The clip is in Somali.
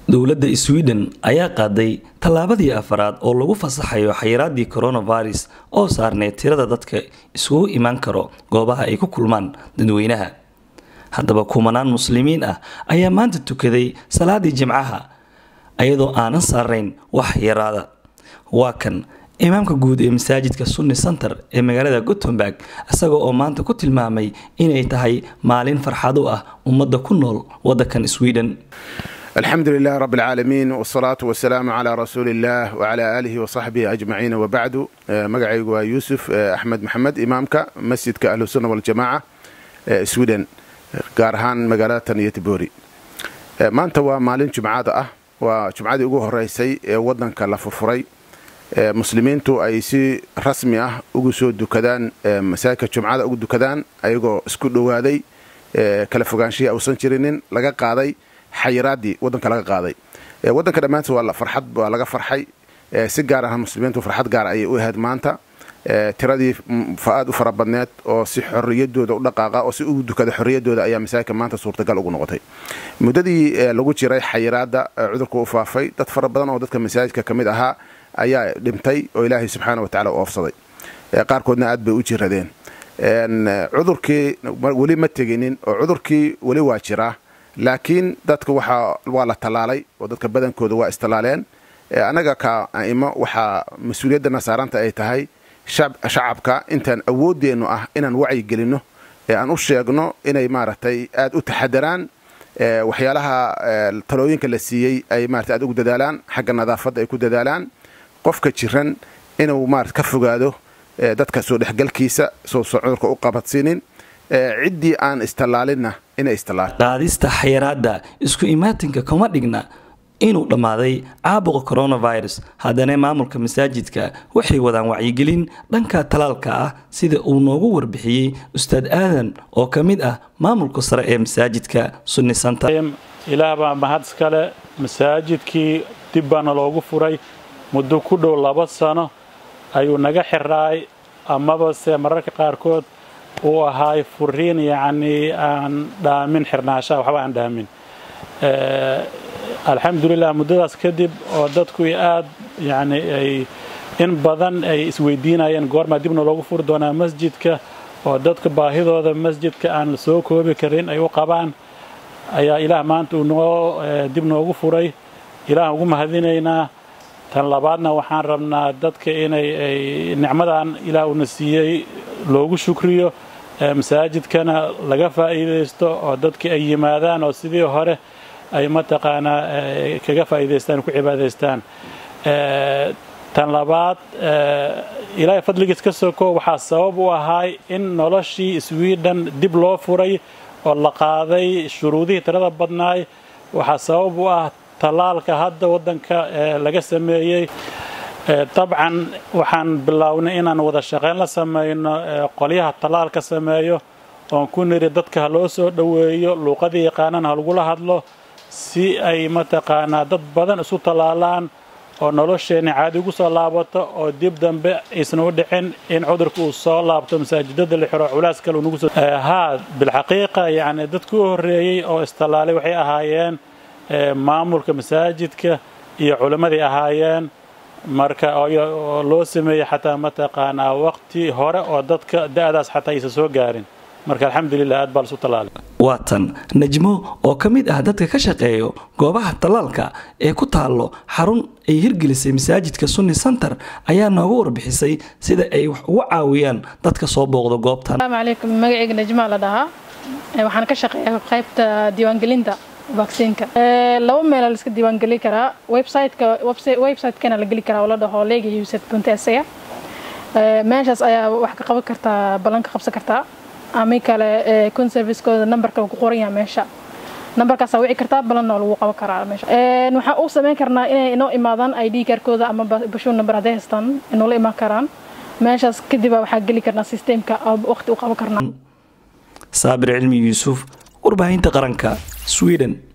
dowladda sweden ayaa qaaday tallaabadii afaraad oo lagu fasaxayo xayiraadii coronavirus oo saarneyd tirada dadka isugu imaan karo goobaha ay ku kulmaan dadweynaha haddaba kumanaan muslimiin ah ayaa maanta tukaday salaadii jimcaha iyadoo aanan saarnayn wax yaraada waa kan imaamka guud ee masaajidka sunni center ee magaalada gottenburg isaga oo maanta ku tilmaamay inay tahay maalin farxad u ah ummadda ku nool waddankan sweden alxamdu lilah rab اlcaalamiin wsalaatu wasalaamu calaa rasuuli illah wcala aalihi wasaxbihi ajmaciin wabacdu magacaygu waa yuusuf axmed maxamed imaamka masjidka ahlusunna waljamaaca sweden gaar ahaan magaalada tan iyo tibori maanta waa maalin jumcada ah waa jumcadii ugu horeysay ee wadanka la furfuray muslimiintu ay si rasmi ah ugu soo dukadaan masaajidka jumcada ugu dukadaan ayagoo isku dhowaaday kala fogaanshihii ausan jirinin laga qaaday xayiraadii wadanka laga qaaday wadanka dhammaantiis waa farxad waa laga farxay si gaar ah muslimiintu farxad gaar ayay u ahayd maanta tiradii aad u fara badneed oo si xoriyadooda u dhaqaaqa oo si ugu dukada xoriyadooda ayaa masaajidka maanta suurtagal ugu noqotay muddadii lagu jiray xayiraada cudurka u faafay dad fara badan oo dadka masaajidka ka mid ahaa ayaa dhintay oo ilaahay subxaana wa tacala u oofsaday qaarkoodna aad bay u jiradeen cudurkii weli ma teginin oo cudurkii weli waa jiraa laakiin dadka waa la tallaalay oo dadka badankooda waa istallaaleen annaga ka a'imo waxaa mas-uuliyadana saaranta ay tahay shacabka intaan awooddeennu ah inaan wacyi gelinno ee aan u sheegno inay maaragtay aad u taxadaraan waxyaalaha talooyinka la siiyey ay maarata aad ugu dadaalaan xagga nadaafadda ay ku dadaalaan qofka jiran inuu maarata ka fogaado dadka soo dhexgalkiisa sousan cudurka u qabadsiinin ciddii aan istallaalinna inay istallaal qaadista xayiraadda isku imaatinka kama dhigna inuu dhammaaday caabuqa coronavirus haddana maamulka masaajidka waxay wadaan wacyigelin dhanka talaalka ah sida uu noogu warbixiyey ustaad aadan oo ka mid ah maamulka sare ee masaajidka sunni center ilaah baa mahad iskale masaajidkii dib baana loogu furay muddo ku dhow laba sano ayuu naga xiraay amaba se mararka qaarkood uu ahaay furiin yacnii aan dhaamin xirnaashaha waxba aan dhaamin alxamdulilah muddadaas kadib oo dadku aad yani ay in badan ay isweydiinayeen goormaa dibna loogu furi doonaa masjidka oo dadka baahidooda masjidka aan la soo koobi karin ay u qabaan ayaa ilaah maanta uu noo dib noogu furay ilaah ugu mahadinaynaa tan labaadna waxaan rabnaa dadka inay ay nicmadan ilaah uuna siiyey loogu shukriyo masaajidkana laga faa'iidaysto oo dadka ay yimaadaan oo sidii hore ay mataqaanaa kaga faa'iidaystaan ku cibaadaystaan tan labaad ilaahay fadligiis ka soko waxaa sabab u ahaay in noloshii sweden dib loo furay oo la qaaday shuruudihii tirada badnaay waxaa sabab u ah tallaalka hadda waddanka laga sameeyey dabcan waxaan bilownay inaan wada shaqayn la samayno qolyaha tallaalka sameeyo oon ku niri dadka ha loo soo dhoweeyo luuqadii yaqaanana ha lagula hadlo si ay mataqaanaa dad badan isu tallaalaan oo nolosheenna caadi ugu soo laabato oo dib dambe aysan u dhicin in cudurka uu soo laabto masaajidada la xiro culaas kale unagu soo haa bilxaqiiqa yacni dadku u horreeyey oo istallaalay waxay ahaayeen maamulka masaajidka iyo culimmadii ahaayeen marka oo loo sameeyey xataa mataqaanaa waqti hore oo dadka da'daas xataa aysan soo gaarin marka alxamdulilah aad baa lasu tallaalay waa tan najmo oo ka mid ah dadka ka shaqeeyo goobaha tallaalka ee ku taallo xarun ay hirgelisay masaajidka sunni center ayaa nooga warbixisay sida ay wax ugu caawiyaan dadka soo booqda goobtan asalaamu calaykum magacayga najmaa la dhahaa waxaan ka shaqeeyaa qaybta diiwaangelinta vaksiinka laba meela laiska diiwaangeli karaa websiteka website-kana la geli karaa oo la dhaho lega uset buntesaga meeshaas ayaa wax ka qaban kartaa ballan ka qabsan kartaa ami kale conservicekooda numberka ku qoran yaha meesha numberkaasaa wici kartaa balanna waa lagu qaban karaa meesha waxaan u samayn karnaa inay inoo imaadaan id kaarkooda ama bashuur number hadday haystaan inoola imaan karaan meeshaas kadibaa waxaa geli karnaa systemka waqti u qaban karnaa saabir cilmi yuusuf warbaahinta qaranka sweden